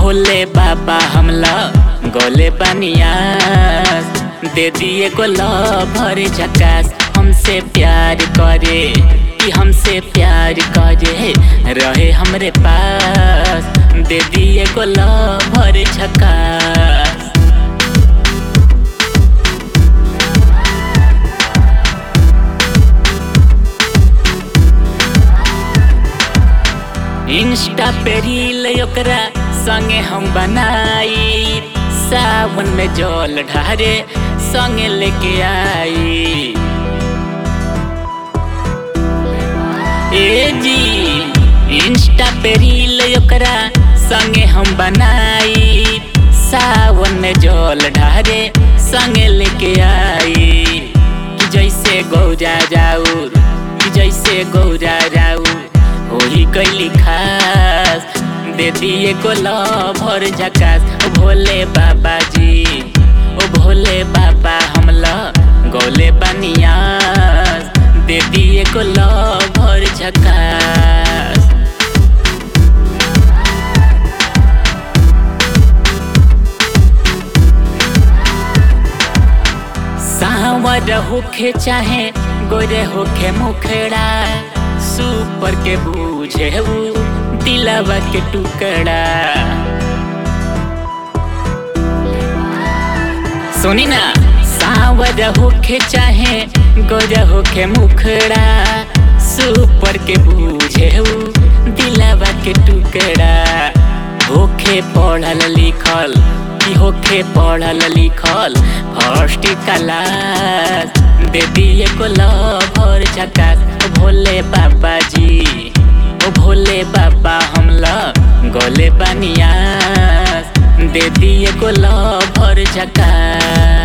भोले बाबा हमला गोले बनियास दे दिए को भर झकास हमसे प्यार करे कि हमसे प्यार करे रहे हमरे पास दे दिए को भर झकास इंस्टा पे रील ओकरा संगे हम बनाई सावन में जल ढारे संगे लेके आई ए जी इंस्टा पे रील ओकरा संगे हम बनाई सावन में जल ढारे संगे लेके आई कि जैसे गौरा जाऊर कि जैसे गौरा जाऊर होली कैली खास दे दिए को भर झकास ओ भोले बाबा जी ओ भोले बाबा हमला गौले बनियास दे दिए को भर झकास सावर होखे चाहे गोरे होखे मुखड़ा सुपर के बूझे ऊ दिलवा के टुकड़ा सुनी ना सावर होखे चाहे गोरा होखे मुखड़ा सुपर के बूझे ऊ दिलवा के टुकड़ा होखे पढ़ल लिखल कि होखे पढ़ल लिखल फर्स्ट क्लास दे दिए को भर झकास भोले बाबा जी ओ भोले बाबा हमला गोले बनियास दे दिए को भर झकास